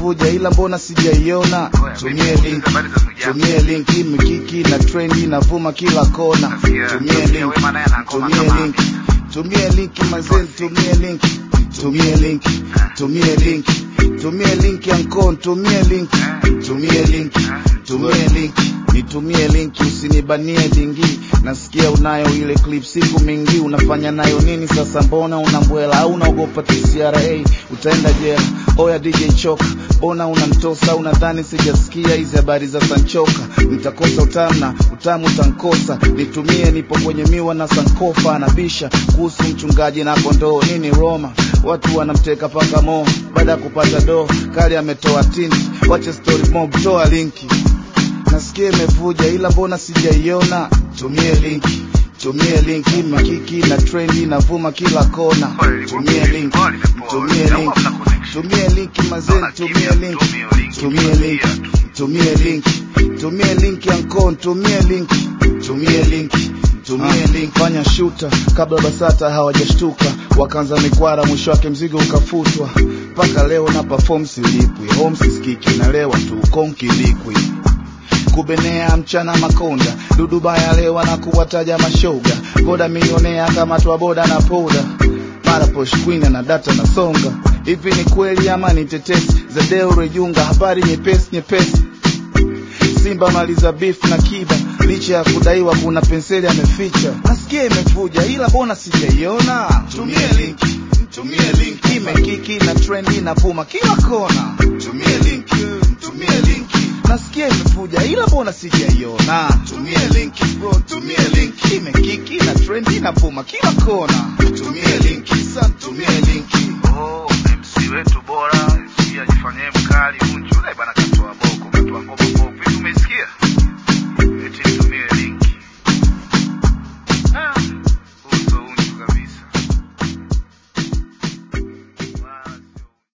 imevuja ila mbona sijaiona tumie link tumie link imekiki na trendi inavuma kila kona tumie link tumie link tumie link mazeni tumie link tumie link tumie link tumie link yankon tumie link tumie link tumie link nitumie link usinibanie dingi nasikia unayo ile clip siku mingi unafanya nayo nini sasa mbona unambwela au unaogopa TCRA utaenda jela oya DJ choka mbona unantosa unadhani sijasikia hizi habari za sanchoka nitakosa utamu na utamu utankosa nitumie nipo kwenye miwa na sankofa anabisha kuhusu mchungaji na kondoo nini Roma watu wanamteka paka mo baada ya kupata do kali ametoa tinti wache story mob toa linki nasikia imevuja ila mbona sijaiona tumie linki tumie link imekiki na trendi inavuma kila kona tumie link tumie link tumie link mazeni tumie link tumie link tumie link tumie link yankon tumie link tumie link tumie link fanya shuta kabla basata hawajashtuka wakaanza mikwara mwisho wake mzigo ukafutwa mpaka leo na perform silipwi home sisikiki nalewa tu konkilikwi kubenea mchana makonda dudubaya lewa na kuwataja mashoga boda milionea kama twa boda na poda mara posh queen na data na songa hivi ni kweli ama ni tetesi zadeo rejunga habari nyepesi nyepesi simba maliza beef na kiba licha ya kudaiwa kuna penseli ameficha nasikia imevuja ila mbona sijaiona tumie link tumie link imekiki na trendi na puma kila kona tumie link tumie link nasikia imevuja ila mbona sijaiona tumie link bro tumie link imekiki na trendi na puma kila kona